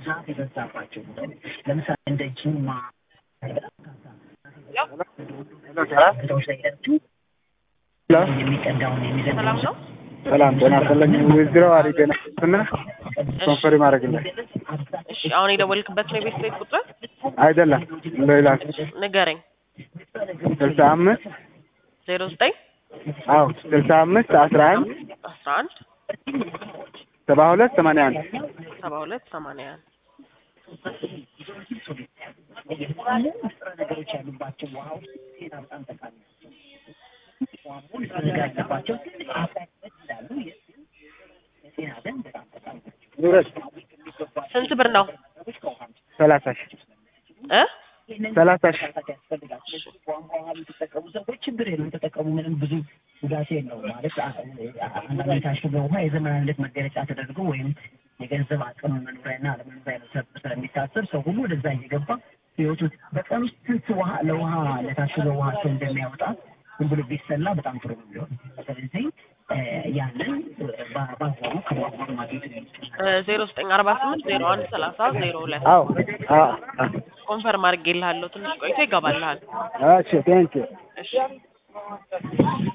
ዛፍ የበዛባቸው ለምሳሌ እንደ ጅማ ቦታዎች ላይ ሄዳችሁ የሚቀዳውን ሰላም ነው። ሰላም ጤና ይስጥልኝ። ዊዝድሮው አድርጌ ነበርና ኮንፈርም አድርግልኝ። እሺ አሁን የደወልክበት ነው የቤት ቤት ቁጥር አይደለም ሌላ ንገረኝ። ስልሳ አምስት ዜሮ ዘጠኝ አዎ ስልሳ አምስት አስራ አንድ አስራ አንድ ሰባ ሁለት ሰማንያ አንድ ሰባ ሁለት ሰማንያ አንድ ንጥረ ነገሮች ያሉባቸው ውሃዎች ጤና በጣም ጠቃሚ ናቸው። ውሃ ሙሉ ንጥረ ነገር ያለባቸው ትልቅ አፍራነት እንዳሉ የጤና ዘንድ በጣም ጠቃሚ ናቸው። ኑረት ስንት ብር ነው ሰላሳ ሺህ እ ሰላሳ ሺህ ማጥፋት ያስፈልጋል። ስለዚህ ቧንቧ ውሃ የምትጠቀሙ ሰዎች ችግር የለም ተጠቀሙ፣ ምንም ብዙ ጉዳት የለውም። ማለት አ- አ- አንዳንድ የታሸገ ውሃ የዘመናዊነት መገለጫ ተደርጎ ወይም የገንዘብ አቅም መኖሪያና አለመኖሪያ ነው ተብሎ ስለሚታሰብ ሰው ሁሉ ወደዛ እየገባ ህይወቱ በቀን ውስጥ ስንት ውሃ ለውሃ ለታሸገ ውሃ ሰው እንደሚያወጣ ዝም ብሎ ቢሰላ በጣም ጥሩ ነው የሚሆን። ስለዚህ እ፣ ያንን በ- በአግባቡ ከቧንቧ ማግኘት ነው የሚችለው። ዜሮ ዘጠኝ አርባ ስምንት ዜሮ አንድ ሰላሳ ዜሮ ሁለት አዎ አዎ ኮንፈርም አድርጌልሃለሁ። ትንሽ ቆይቶ ይገባልሃል። እሺ ቴንኪው እሺ